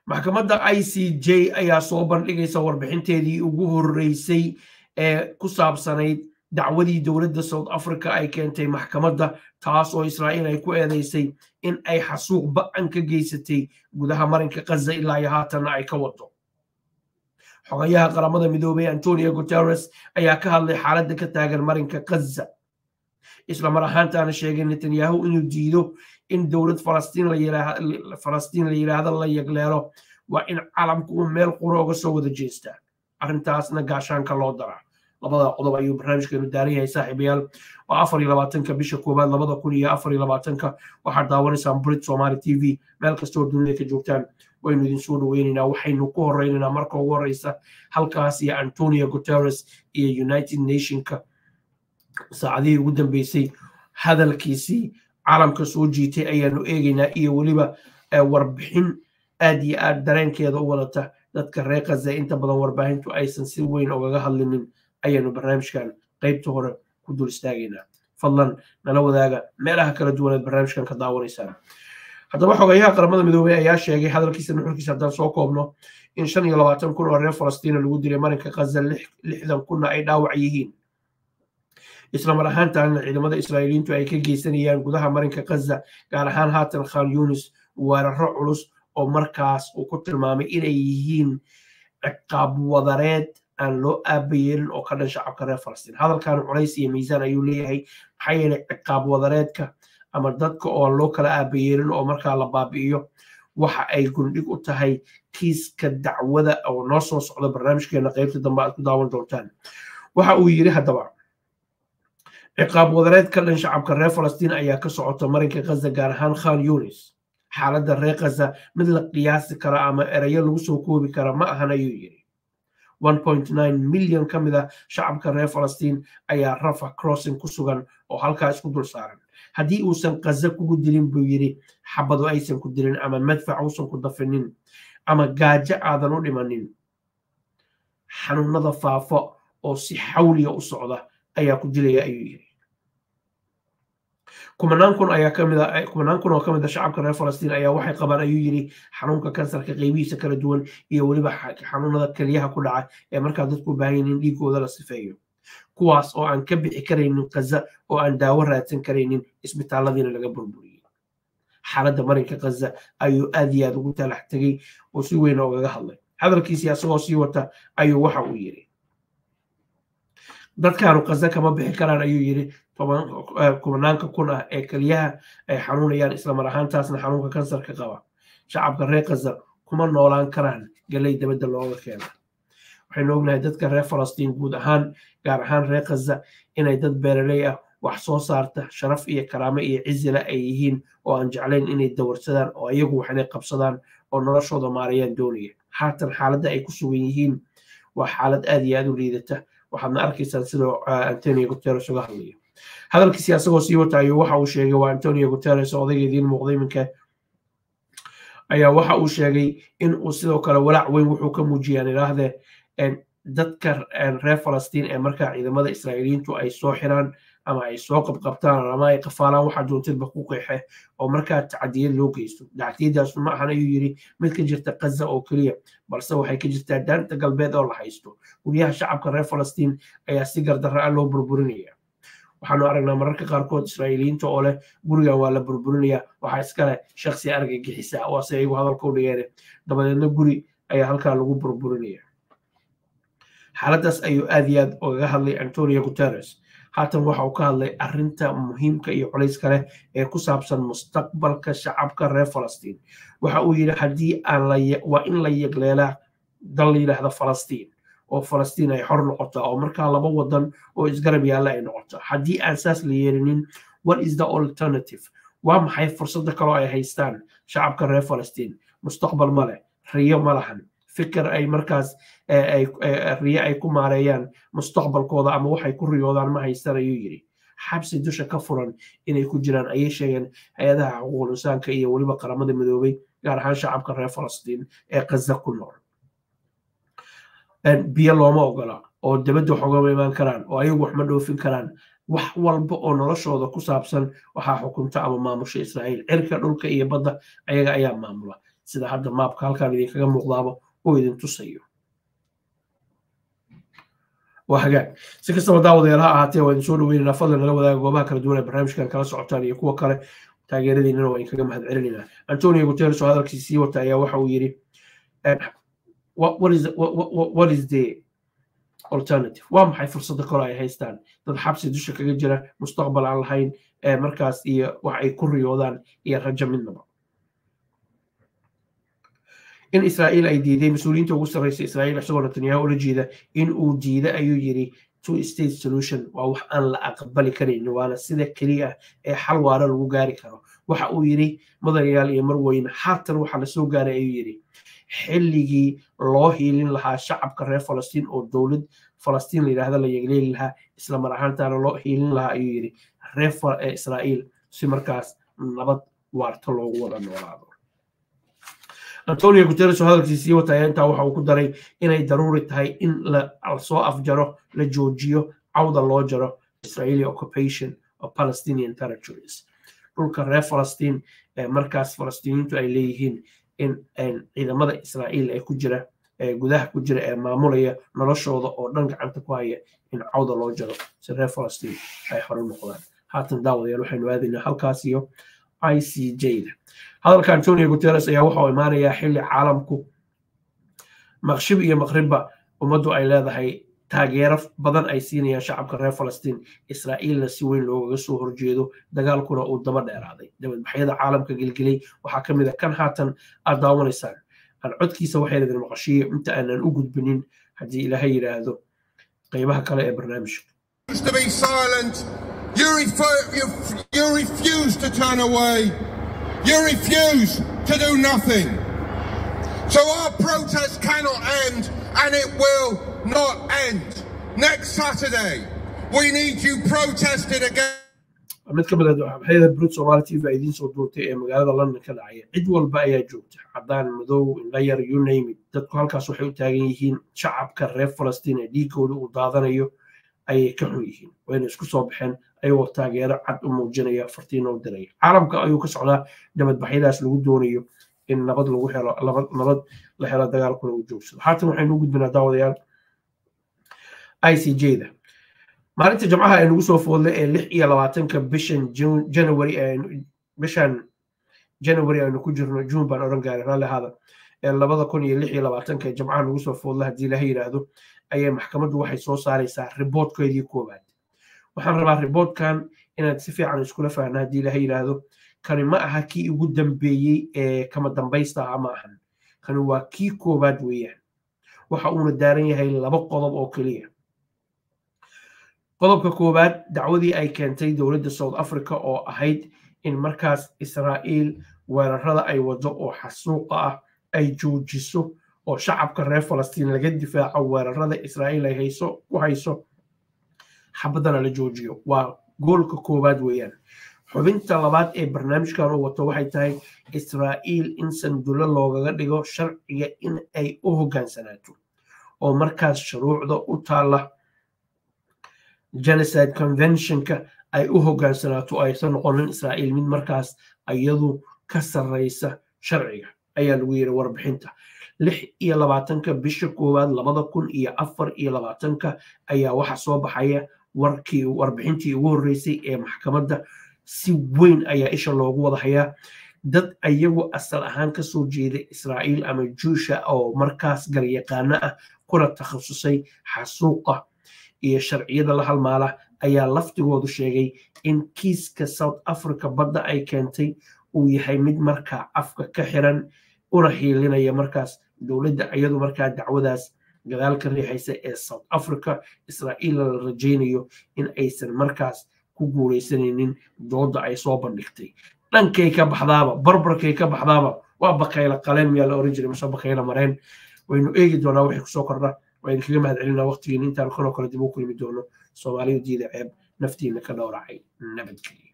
maxkamadda i c j ayaa soo bandhigaysa warbixinteedii ugu horreysay ee ku saabsanayd dacwadii dowladda south africa ay keentay maxkamadda taas oo israa'iil ay ku eedeysay in ay xasuuq ba'an ka geysatay gudaha marinka kaza ilaa iyo haatanna ay ka wado xogayaha qaramada midoobey antonio guterres ayaa ka hadlay xaaladda ka taagan marinka kaza isla mar ahaantaana sheegay netanyahu inuu diido in dowlad falastiin la yidhaahdo la yagleelo waa in calamku uu meel qura uga soo wada jeestaa arrintaasna gaashaanka loo daraa labada qodob ayuu barnaamijkeenu daaran yahay saaxiibayaal waa afar iyo labaatanka bisha koowaad labada kun iyo afar iyo labaatanka waxaad daawanaysaan brit somali t v meel kastoo dunida ka joogtaan waynu idin soo dhoweynaynaa waxaynu ku horeynaynaa marka ugu horeysa halkaas iyo antonio guterres iyo united nationka saacadihii ugu dambeysay hadalkiisii caalamka soo jiitay ayaanu eegaynaa iyo weliba warbixin aad iyo aad dareenkeeda u wadata dadka reer kaza inta badan warbaahintu aysan si weyn ogaga hadlinin ayaanu barnaamijkan qaybta hore ku dul istaagaynaa fadlan nala wadaaga meelaha kala duwaneed barnaamijkan ka daawanaysaan haddaba xogayaha qaramada midoobey ayaa sheegay hadalkiisa nuxurkiisa haddaan soo koobno in shan iyo labaatan kun oo reer falastiina lagu dilay marinka kaza lixdan kunna ay dhaawac yihiin isla mar ahaantaana ciidamada israa'iiliintu ay ka geysanayaan gudaha marinka kaza gaar ahaan haatan khan yunis weeraro culus oo markaas uu ku tilmaamay inay yihiin ciqaab wadareed aan loo aabayeelin oo ka dhan shacabka reer falastiin hadalkan culays iyo miisaan ayuu leeyahay maxaa yeelay ciqaab wadareedka ama dadka oo loo kala aabayeelin oo markaa la baabi'iyo waxa ay gundhig u tahay kiiska dacwada oo noo soo socda barnaamijkeena qaybta dambe aad ku daawan doontaan waxa uu yidhi haddaba ciqaab wadareed ka dhan shacabka reer falastiin ayaa ka socota marinka kaza gaar ahaan khan yunis xaaladda reer kaza mid la qiyaasi kara ama erayo lagu soo koobi kara ma ahan ayuu yidhi milyan ka mid a shacabka reer falastiin ayaa rafa crossing ku sugan oo halkaa isku dul saaran haddii uusan kaza kugu dilin buu yidhi xabadu aysan ku dilin ama madfac uusan ku dafinin ama gaajo aadan u dhimanin xanuunada faafo oo si xawliya u socda ayaa ku dilaya ayuu yidhi kumanaan kun ayaa kamid a kumanaan kun oo ka mid a shacabka reer falastiin ayaa waxay qabaan ayuu yidhi xanuunka kansarka qeybihiisa kala duwan iyo weliba xanuunada keliyaha ku dhaca ee markaa dadku u baahan yihin in dhiigooda la sifeeyo kuwaas oo aan ka bixi karaynin kaza oo aan daawo raadsan karaynin isbitaalladiina laga burburiyey xaaladda marinka kaza ayuu aad iyo aad ugu talax tegey oo si weyn ogaga hadlay hadalkiisii asagoo sii wata ayuu waxa uu yidhi dadkaanu kaza kama bixi karaan ayuu yidhi kumanaanka kun ah ee keliyaha ay xanuunayaan islamar ahaantaasna xanuunka kansarka qaba shacabka reer kaza kuma noolaan karaan galey dabadda looga keena waxaynu ognahay dadka reer falastiin guud ahaan gaar ahaan reer kaza inay dad beeraley ah wax soo saarta sharaf iyo karaamo iyo cizila ay yihiin oo aan jeclayn inay dawarsadaan oo iyagu wax inay qabsadaan oo noloshooda maarayaan doonaya haatan xaaladda ay ku sugan yihiin waa xaalad aad iyo aad u liidata waxaadna arkaysaan sidoo antonio guterres uga hadlayo hadalkiisi asagoo sii wata ayuu waxa uu sheegay waa antonio guterres oo odayga idiin muuqday iminka ayaa waxa uu sheegay in uu sidoo kale walaac weyn wuxuu ka muujiyaan idhaahdee dadka reer falastiin ee markaa ciidamada israa'iiliyiintu ay soo xiraan ama ay soo qabqabtaan ama ay qafaalaan waxaa doontidba ku qeexe oo markaa tacadiyad loo geysto dacdiyadaasu ma ahan ayuu yidhi mid ka jirta kaza oo keliya balse waxay ka jirtaa daanta galbeed oo la haysto guryaha shacabka reer falastiin ayaa si gardarra a loo burburinaya waxaanu aragnaa mararka qaarkood israa'iiliyiinta oo leh gurigan waa la burburinaya waxaa iskale shaksi argagixisa oo ase iyagu hadalka u dhigeen dabadeedna guri ayaa halkaa lagu burburinaya xaaladdaas ayuu aad iyo aad ogaga hadlay antonio guterres haatan waxa uu ka hadlay arrinta muhiimka iyo culayska leh ee ku saabsan mustaqbalka shacabka reer falastiin waxa uu yidhi haddii aan waa in la yegleelaa dal la yidhaahda falastiin oo falastiin ay xor noqotaa oo markaa laba wadan oo isgarab yaalla ay noqoto haddii aan saas la yeelinin what is the alternative waa maxay fursadda kaloo ay haystaan shacabka reer falastiin mustaqbal ma leh riyo ma lahan fikir ay markaas riyo ay ku maareeyaan mustaqbalkooda ama waxay ku riyoodaan ma haystaan ayuu yidhi xabsi dusha ka furan inay ku jiraan ayay sheegeen hay-adaha xuquuqul insaanka iyo weliba qaramada midoobay gaar ahaan shacabka reer falastiin ee kaza ku nool biyo looma ogola oo dabadda wax ogama imaan karaan oo ayagu wax ma dhoofin karaan wax walba oo noloshooda ku saabsan waxaa xukunta ama maamusha israa'iil cirka dhulka iyo badda ayaga ayaa maamula sida hadda maabka halkaan idinkaga muuqdaaba oo idin tusayo waa hagaag si kastaba daawadayaal ha ahaatee waa idin soo dhaweynaynaa fadlan nala wadaaga goobaha kala duwan ee barnaamijkan kala socotaan iyo kuwa kale taageeradiinana waa idinkaga mahad celinaynaa antonio guterres oo hadalkiisa sii wata ayaa waxa uu yidhi what is the alternative waa maxay fursada kale ay haystaan dad xabsi dusha kaga jira mustaqbal aan lahayn markaas iyo wax ay ku riyoodaan iyo rajo midnaba in israa'iil ay diiday mas-uuliyiinta ugu sarreysa israa'iil isagoo netanyahu ula jeeda in uu diida ayuu yidhi two state solution waa wax aan la aqbali karin waana sida keliya ee xal waara lagu gaari karo waxa uu yidhi mudanayaal iyo marweyne haatan waxa lasoo gaaray ayuu yidhi xilligii loo hiilin lahaa shacabka reer falastiin oo dowlad falastiin la yidhahda la yegleeli lahaa isla mar ahaantaana loo hiilin lahaa ayuu yidhi reer israa'iil si markaas nabad waarta loogu wada noolaado antonio guterres oo hadalkiisii wataya intaa waxa uu ku daray inay daruuri tahay in lasoo afjaro la joojiyo cawda loo jaro israeli occupation of palestinian territories dhulka reer falastiin ee markaas falastiiniintu ay leeyihiin in ciidamada israa'iil ee ku jira ee gudaha ku jira ee maamulaya noloshooda oo dhan gacanta ku haya in cawda loo jaro si reer falastiin ay hore noqdaan haatan daawadayaal waxaynu aadaynaa halkaas iyo i c j-da hadalka antonio guterres ayaa waxauu imaanayaa xilli caalamku maqshib iyo maqribba ummaddu ay leedahay taageero badan ay siinayaan shacabka reer falastiin israa'iilna si weyn loogaga soo horjeedo dagaalkuna uu daba dheeraaday dabadbaxyada caalamka gelgelay waxaa ka mid a kan haatan aad daawanaysaan aan codkiisa waxay idin maqashiyo inta aanan u gudbinin haddii ilaahay yidhaahdo qeybaha kale ee barnaamijka to be silent. You, refer, you, you refuse to turn away. You refuse to do nothing. So our protest cannot end, and it will not end. Next Saturday, we need you protesting again. mid ka mid ah waxyada brut somaali tv a idiin soo duurtay ee magaalada london ka dhacaya cid walba ayaa joogta caddaan madow indhayar you name it dadku halkaas waxay u taagan yihiin shacabka reer falastiin ee dhiigooda uu daadanayo ayay ka xun yihiin wayna isku soo baxeen ayagoo taageero cad u muujinaya fartiina u diraya caalamka ayuu ka socdaa nabadbaxyadaas lagu doonayo in nabad lagu helo nabad la helo dagaalkuna uu joogsado haatan waxaynu u gudbinaa daawadayaal i c j-da maalinta jamcaha ee nagu soo foodlay ee lix iyo labaatanka bishan january bishan january aynu ku jirno june baan odhan gaaray raalli ahaada ee labada kun iyo lix iyo labaatanka ee jamcaha nagu soo foodla haddii ilaha yidhaahdo ayay maxkamaddu waxay soo saaraysaa riboodkeedii koowaad waxaan rabaa riboodkan inaad si fiican iskula fahna haddii ilaha yidhaahdo kani ma aha kii ugu dambeeyey ee kama dambaysta aha ma ahan kani waa kii koowaad weeyaan waxa uuna daaran yahay laba qodob oo keliya qodobka koowaad dacwadii ay keentay dowladda south africa oo ahayd in markaas israa'iil weerarada ay wado oo xasuuqa ah ay joojiso oo shacabka reer falastiin laga difaaco weerarada israa'iil ay hayso ku hayso xabaddana la joojiyo waa goolka koowaad weeyaan xubinta labaad ee barnaamijkan uu wato waxay tahay israa'iil in sandulo loogaga dhigo sharciga in ay u hoggaansanaato oo markaas shuruucda u taalla genocide conventionka ay u hoggaansanaato aysan noqonin israa'iil mid markaas iyadu ka sarreysa sharciga ayaa lagu yidhi warbixinta lix iyo labaatanka bisha koowaad labada kun iyo afar iyo labaatanka ayaa waxa soo baxaya warkii warbixintii ugu horreysay ee maxkamadda si weyn ayaa isha loogu wada hayaa dad ayagu asal ahaan ka soo jeeda israa'iil ama juusha oo markaas garyaqaano ah kuna takhasusay xasuuqa iyo sharciyada la halmaala ayaa laftigoodu sheegay in kiiska south africa badda ay keentay uu yahay mid markaa afka ka xiran una hiilinaya markaas dowladda iyadu markaa dacwadaas gadaal ka riixaysa ee south africa israa'iilna la rajaynayo in aysan markaas ku guulaysanaynin dooda ay soo bandhigtay dhankay ka baxdaaba barbarkay ka baxdaaba waa bakayla qaleen miyaa la oran jiray mase bakayla mareen waynu eegi doonaa wixii kusoo kordha waynu kaga mahad celinaa waqtigiin intaan kanoo kale dib u kulmi doono soomaalidu diida ceeb naftiina ka dhowracay nabadgelyo